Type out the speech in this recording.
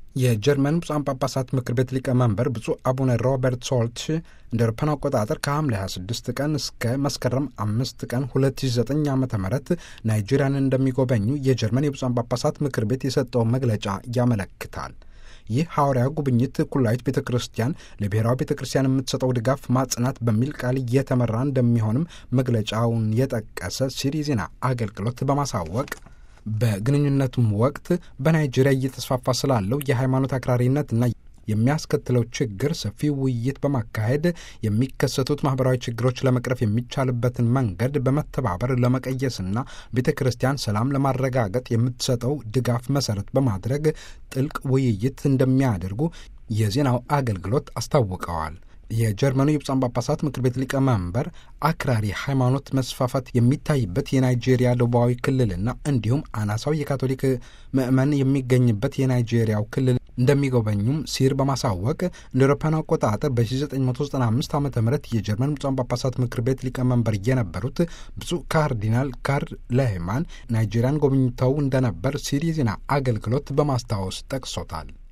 የጀርመን ብፁዓን ጳጳሳት ምክር ቤት ሊቀመንበር ብፁዕ አቡነ ሮበርት ሶልትሽ እንደ አውሮፓውያን አቆጣጠር ከሐምሌ 26 ቀን እስከ መስከረም አምስት ቀን 2009 ዓ ም ናይጄሪያን እንደሚጎበኙ የጀርመን የብፁዓን ጳጳሳት ምክር ቤት የሰጠው መግለጫ ያመለክታል። ይህ ሐዋርያዊ ጉብኝት ኩላዊት ቤተ ክርስቲያን ለብሔራዊ ቤተ ክርስቲያን የምትሰጠው ድጋፍ ማጽናት በሚል ቃል እየተመራ እንደሚሆንም መግለጫውን የጠቀሰ ሲሪ ዜና አገልግሎት በማሳወቅ በግንኙነቱም ወቅት በናይጄሪያ እየተስፋፋ ስላለው የሃይማኖት አክራሪነትና የሚያስከትለው ችግር ሰፊ ውይይት በማካሄድ የሚከሰቱት ማህበራዊ ችግሮች ለመቅረፍ የሚቻልበትን መንገድ በመተባበር ለመቀየስና ቤተ ክርስቲያን ሰላም ለማረጋገጥ የምትሰጠው ድጋፍ መሰረት በማድረግ ጥልቅ ውይይት እንደሚያደርጉ የዜናው አገልግሎት አስታውቀዋል። የጀርመኑ የብፁዓን ጳጳሳት ምክር ቤት ሊቀመንበር አክራሪ ሃይማኖት መስፋፋት የሚታይበት የናይጄሪያ ደቡባዊ ክልልና እንዲሁም አናሳው የካቶሊክ ምዕመን የሚገኝበት የናይጄሪያው ክልል እንደሚጎበኙም ሲር በማሳወቅ እንደ አውሮፓውያን አቆጣጠር በ1995 ዓ ም የጀርመን ብፁዓን ጳጳሳት ምክር ቤት ሊቀመንበር የነበሩት ብፁዕ ካርዲናል ካርል ለህማን ናይጄሪያን ጎብኝተው እንደነበር ሲር የዜና አገልግሎት በማስታወስ ጠቅሶታል።